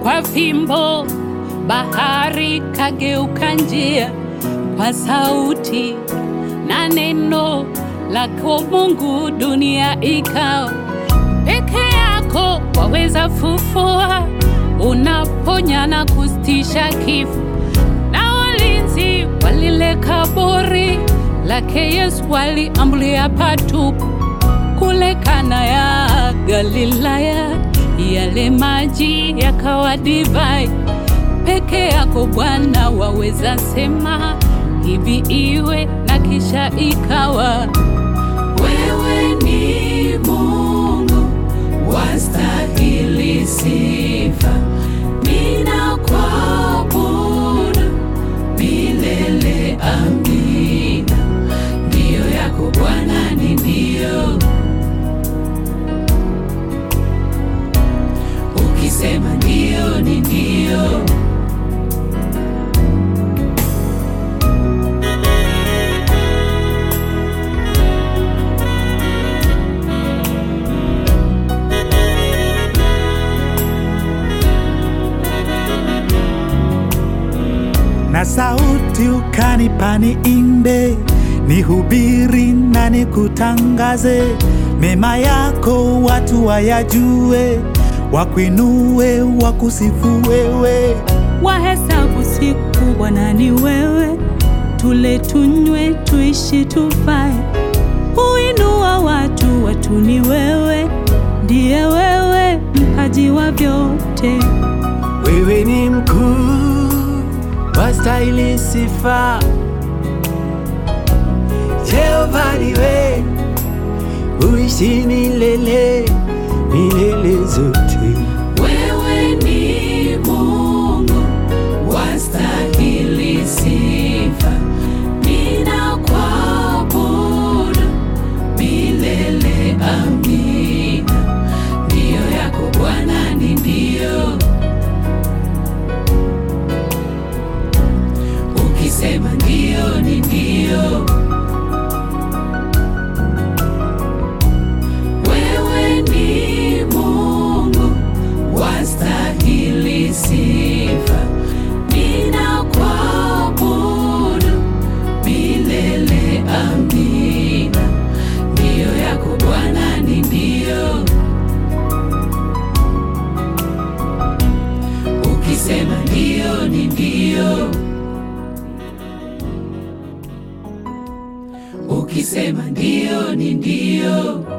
kwa fimbo, bahari kageuka njia kwa sauti na neno lako Mungu, dunia ikawa peke yako. Waweza fufua, unaponya na kustisha kifo, na walinzi wa lile kaburi lake Yesu waliambulia patupu kule Kana ya Galilaya, yale maji yakawa divai. Peke yako Bwana waweza sema hivi iwe, na kisha ikawa. Wewe ni Mungu wastahili sifa, ninakuabudu milele. Amina. Ndiyo yako Bwana ni ndio, ukisema ndio ni ndio. na sauti ukanipa niimbe, nihubiri na nikutangaze mema yako, watu wayajue, wakuinue, wakusifu wewe. Wahesabu siku Bwana ni wewe, tule tunywe, tuishi tufae. Huinua watu, watu ni wewe, ndiye wewe mpaji wa vyote. Wewe ni mkuu, wastahili sifa. Jehova niwe, uishi milele, milele zote. Wewe ni Mungu wastahili sifa, ninakuabudu milele. Amina. Ndiyo yako Bwana ni ndio, ukisema ndio ni ndio. Wewe ni Mungu wastahili sifa, ninakuabudu milele. Amina. Ndiyo yako Bwana ni ndio, ukisema ndio ni ndio, ukisema ndio ni ndio.